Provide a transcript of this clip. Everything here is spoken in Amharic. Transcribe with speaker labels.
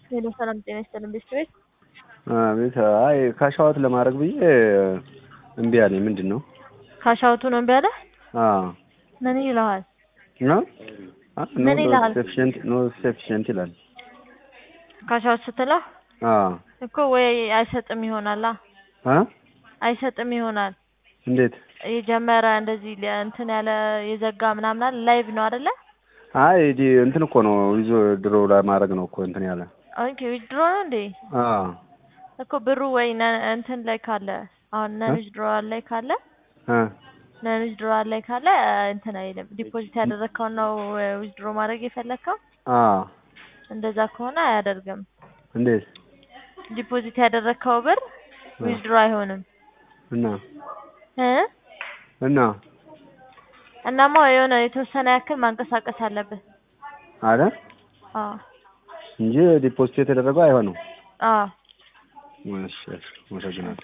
Speaker 1: ሄሎ ሰላም ጤና ይስጥልን ቤተሰቤት
Speaker 2: አቤት። አይ ካሻዋት ለማድረግ ብዬ እምቢ አለኝ። ምንድን ነው?
Speaker 1: ካሻውቱ ነው እምቢ አለ።
Speaker 2: አዎ
Speaker 1: ምን ይልሃል?
Speaker 2: ነው
Speaker 1: ምን ይልሃል?
Speaker 2: ሰፊሽንት ኖ ሰፊሽንት ይላል።
Speaker 1: ካሻውት ስትለው
Speaker 2: አዎ
Speaker 1: እኮ ወይ አይሰጥም ይሆናላ
Speaker 2: አ
Speaker 1: አይሰጥም ይሆናል
Speaker 2: እንዴት?
Speaker 1: የጀመረ እንደዚህ ለ- እንትን ያለ የዘጋ ምናምን አለ ላይቭ ነው አይደለ?
Speaker 2: አይ ዲ እንትን እኮ ነው ይዞ ድሮ ለማድረግ ነው እኮ እንትን ያለ።
Speaker 1: ኦኬ ዊዝድሮ ነው እንዴ?
Speaker 2: አዎ
Speaker 1: እኮ ብሩ ወይ ነ- እንትን ላይ ካለ አሁን ነን ዊዝድሮዋል ላይ ካለ
Speaker 2: አ
Speaker 1: ነን ዊዝድሮዋል ላይ ካለ እንትን አይልም። ዲፖዚት ያደረግከውን ነው ዊዝድሮ ማድረግ የፈለግከው።
Speaker 2: አዎ
Speaker 1: እንደዛ ከሆነ አያደርግም።
Speaker 2: እንዴት?
Speaker 1: ዲፖዚት ያደረግከው ብር ዊዝድሮ አይሆንም
Speaker 2: እና
Speaker 1: እ
Speaker 2: እና
Speaker 1: እናማ የሆነ የተወሰነ ያክል ማንቀሳቀስ አለብህ።
Speaker 2: አረ
Speaker 1: አዎ
Speaker 2: እንጂ ዲፖዚት የተደረገው አይሆንም።
Speaker 1: አዎ
Speaker 2: እሺ እሺ፣ አመሰግናለሁ።